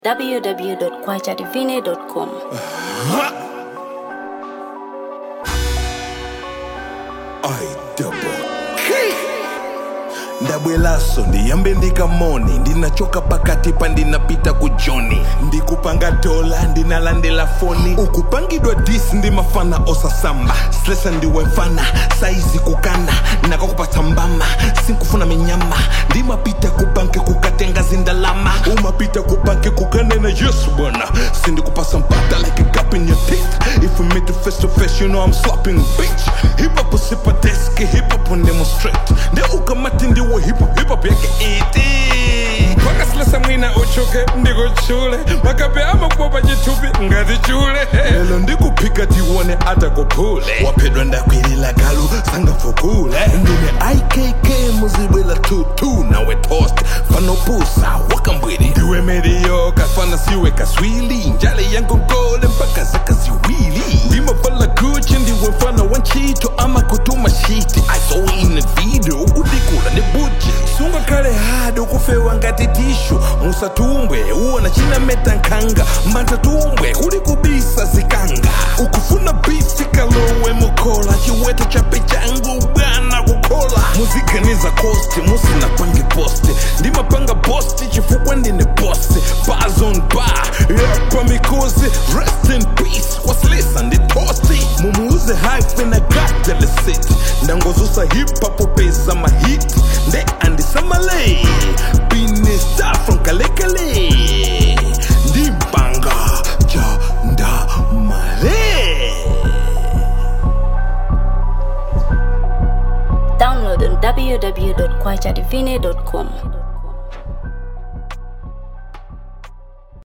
www.kwajadivine.com. I double ndabwelaso ndiyambe ndikamoni ndinachoka pakati pa ndinapita kujoni ndikupanga dola ndinalandela foni ukupangidwa dis ndimafana osasamba slesa ndiwe mfana saizi kukana nakakupatsa mbama sinkufuna minyama ndimapita kubanke kukatenga zindalama umapita kubanke kukanena yesu bwana sindikupasa mpata like a gap in your teeth if we meet the face to face you know i'm slapping bitch hip hop usipa desk hip hop on demonstrate nde ukamati ndiwo hip hop hip hop yake iti mpaka silesa mwina uchuke ndikuchule makape amakupopa chitupi ngatichule lelo ndikuphika tiwone atakuphule waphedwa ndakwilila galu sangafukule ndine ikk muzibwela tutu nawe toast fanopusa wakambwili ndiwe mediyoka fana siwe kaswili njale yankongole mpaka zaka ziwili ndimavala guchi ndiwe mfana wa ntchito ama kutuma shiti i saw in a video udikula ne buji sungakhale hadi ukufewa ngati tishu musatumbwe uwona chinameta nkhanga mbantatumbwe kuli kubisa zikanga ukufuna bisi kalowe mukhola chiweto chape changu bwana kukhola muziganiza kosti musinapange posti ndimapanga posti chifukwa ndine bosi bars on bar yapa mikosi rest in peace wasilisa nditosti mumuuze hype na gatele city ndangozusa hip hop pesa mahit nde andisamale bine star from kalekale ndimbanga ja ndamale Download on www.kwajadivine.com.